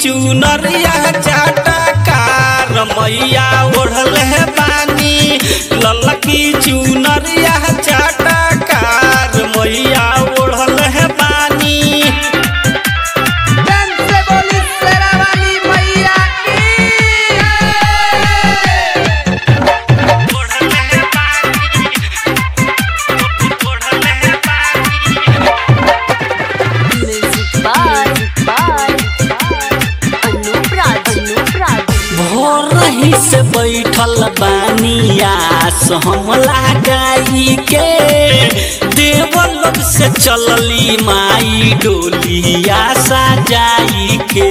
चुनरिया चाटकार मैया ओढ़ल है बानी ललकी चुनरिया चाटकार मैया ओढ़ल है बानी प्रेम से बोली शेरा वाली मैया की ओढ़ल है बानी ओढ़ल है बानी Music by by Anup Raj Anup Raj भोरही से बैठल बानिया हम लगाई के देवलोक से चलली माई डोलिया सजाई के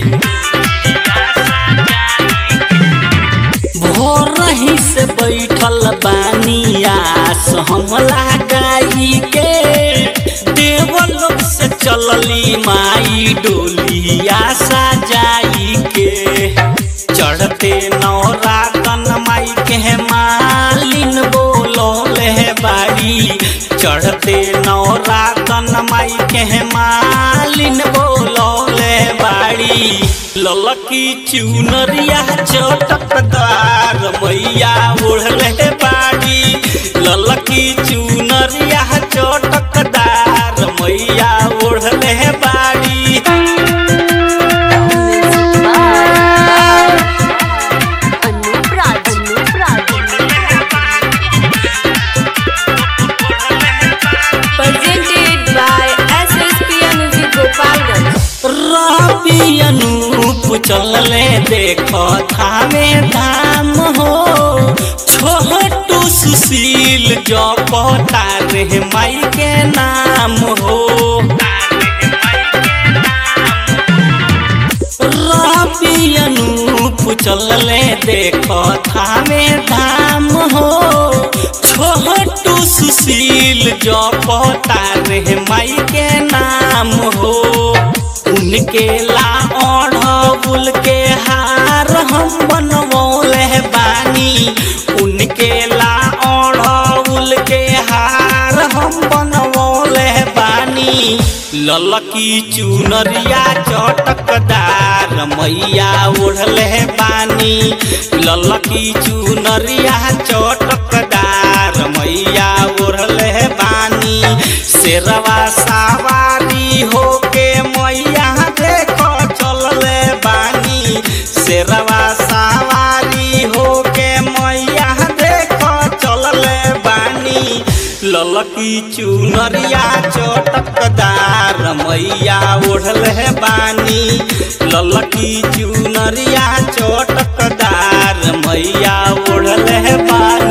भोरही से बैठल बानिया हम लगाई के देवलोक से चलली माई डोलिया सजाई के चढ़ते नौरातन माई के मालिन बोलोले बाड़ी चढ़ते नौरातन माई के मालिन बोलोले बाड़ी ललकी चुनरिया चटकदार मैया ओढ़ले बाड़ी ललकी चुनरिया चटकदार मैया ओढ़ले बाड़ी Music by Anup Raj Anup Raj Presented by SSPN Music Gopalganj रवि अनूप चलले देखो थामे धाम हो छोटू सुशील जपता रे माई के नाम हो रवि अनूप चलले देखो थामे धाम हो छोटू सुशील जपता रे माई के नाम हो उनके ला ओढ़बुल के हार हम बनवले बानी उनके ला ओढ़बुल के हार हम बनवले बानी ललकी चुनरिया चटकदार मैया ओढ़ले बानी ललकी चुनरिया चटकदार मैया ओढ़ले बानी शेरवा सवारी होके मैया देखो चलले बानी शेरवा सवारी होके मैया देखो चलले बानी ललकी चुनरिया चटकदार मैया ओढ़ले बानी ललकी चुनरिया चटकदार मैया ओढ़ले बानी